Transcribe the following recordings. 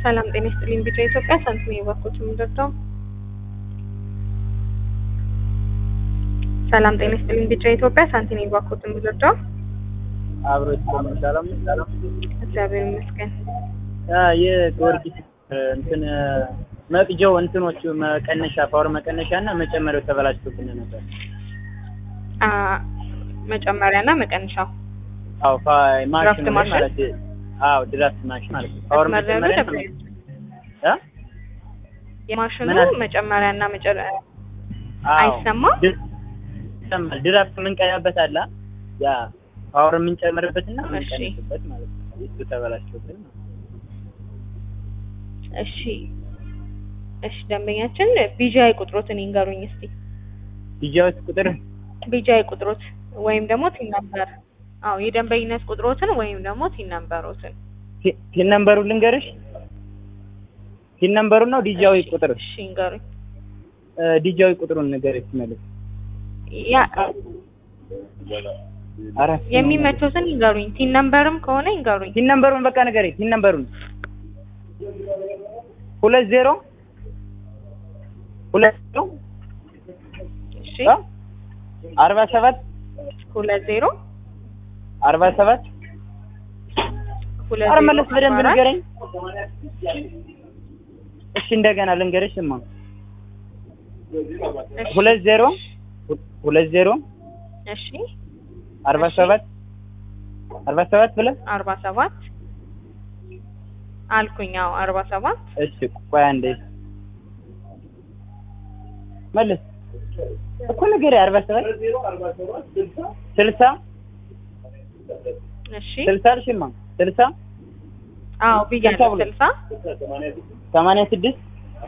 ሰላም ጤና ይስጥልኝ። ቢጫ ኢትዮጵያ ሳንቲም የባኮች የምንረዳው ሰላም ጤና ይስጥልኝ። ቢጫ ኢትዮጵያ ሳንቲም የባኮች የምንረዳው አብሮ ይስጥልኝ። ሰላም ሰላም። እግዚአብሔር ይመስገን። አ የጊዮርጊስ እንትን መቅጃው እንትኖቹ መቀነሻ ፓወር መቀነሻ እና መጨመሪያው ተበላሽቶብን ነበር። አ መጨመሪያና መቀነሻው አዎ ፋ ማሽኑ ድራፍት ላይ ማሽን? ማለት አዎ ድራፍት ማሽን ማለት ነው። ፓወር መስመሪያው መጨመሪያ ደብረ እ የማሽኑ ምን አለ? መጨመሪያና መጨረ አዎ አይሰማም? ድ- ይሰማል። ድራፍት የምንቀያበት አለ ያ ፓወር የምንጨምርበት እና እሺ። የምንቀንስበት ማለት ነው። እሱ ተበላሽቶብን ነው። እሺ እሺ ደንበኛችን ቢጂአይ ቁጥሮትን ይንገሩኝ እስቲ። ዲጃዎች ቁጥር ቢጂአይ ቁጥሮት ወይም ደግሞ ቲን ነምበር። አዎ የደንበኝነት ቁጥሮትን ወይም ደግሞ ቲን ነምበሮትን። ቲ- ቲን ነምበሩ ልንገርሽ። ቲን ነምበሩ ነው ዲጃዊ እሺ፣ ቁጥር እሺ ይንገሩኝ። እ ዲጃዊ ቁጥሩን ንገርሽ መልስ ያ አራት የሚመቸውትን ይንገሩኝ። ቲን ነምበርም ከሆነ ይንገሩኝ። ቲን ነምበሩን በቃ ንገሪ። ቲን ነምበሩን ሁለት ዜሮ ሁለት ዜሮ እሺ እ አርባ ሰባት ሁለት ዜሮ አርባ ሰባት ሁለት ኧረ ዜሮ መለስ በደንብ አርባ አራት ንገረኝ። እሺ እንደገና ልንገርሽ ስማ እሺ፣ ሁለት ዜሮ ሁ- ሁለት ዜሮ እሺ አርባ እሺ። ሰባት አርባ ሰባት ብለህ አርባ ሰባት አልኩኝ። አዎ አርባ ሰባት እሺ ቆይ አንዴ መልስ እኮ ንገሪ። አርባ ሰባት ስልሳ እሺ ስልሳ አልሽማ ስልሳ አዎ ብያለሁ። ስልሳ ስልሳ ሰማንያ ስድስት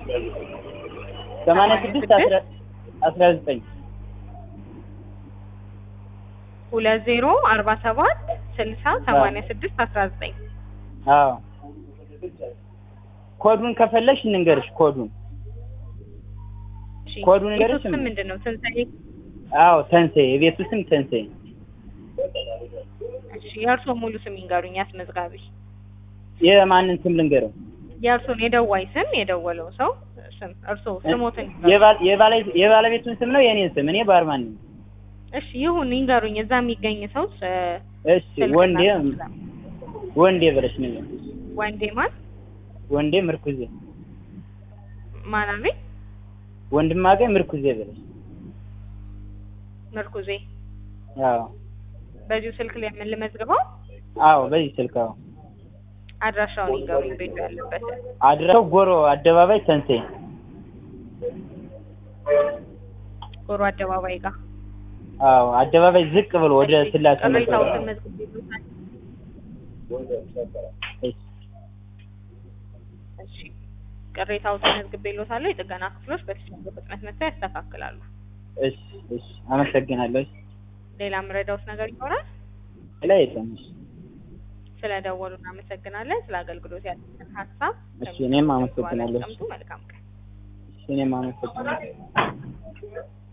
ሰማንያ ስድስት አስራ አስራ ዘጠኝ ሁለት ዜሮ አርባ ሰባት ስልሳ ሰማንያ ስድስት አስራ ዘጠኝ አዎ ኮዱን ከፈለሽ እንንገርሽ ኮዱን እሺ ኮዱን የሱ ንገሪኝ። ስም ምንድን ነው? ትንሣኤ አዎ ተንሴ የቤቱ ስም ተንሴ እሺ የእርስዎ ሙሉ ስም ይንገሩኝ። አስመዝጋቢ የማንን ስም ልንገረው የእርስዎን የደዋይ ስም የደወለው ሰው ስም እርስዎ ስሞትን ይንገሩኝ። የባል- የባለ- የባለቤቱን ስም ነው የኔን ስም እኔ ባርማን ነኝ እሺ ይሁን ይንገሩኝ። እዛ የሚገኝ ሰው ስ- እሺ ስልክና ወንዴ ስም። ወንዴ ብለሽ ነገር ወንዴ ማን ወንዴ ምርኩዜ ማን አለኝ? ወንድማገኝ ምርኩዜ ብለሽ ምርኩዜ አዎ በዚሁ ስልክ ላይ ምን ልመዝግበው? አዎ በዚህ ስልክ አዎ አድራሻውን ይንገሩኝ። ቤቱ ያለበት አድራሻው ጎሮ አደባባይ ተንሴ ጎሮ አደባባይ ጋር አዎ አደባባይ ዝቅ ብሎ ወደ ስላሴ ቅሬታዎትን መዝግቤልዎታል። እሺ እሺ ቅሬታዎትን መዝግቤልዎታለሁ። የጥገና ክፍሎች በተቻለ ፍጥነት መጥተው ያስተካክላሉ። እሺ እሺ አመሰግናለሁ እሺ ሌላ የምረዳዎት ነገር ይኖራል? ሌላ የለም እሺ ስለደወሉ እናመሰግናለን። ስለ አገልግሎት ያለንን ሀሳብ እሺ እኔም አመሰግናለሁ ያስቀምጡ። መልካም ቀን። እሺ እኔም አመሰግናለሁ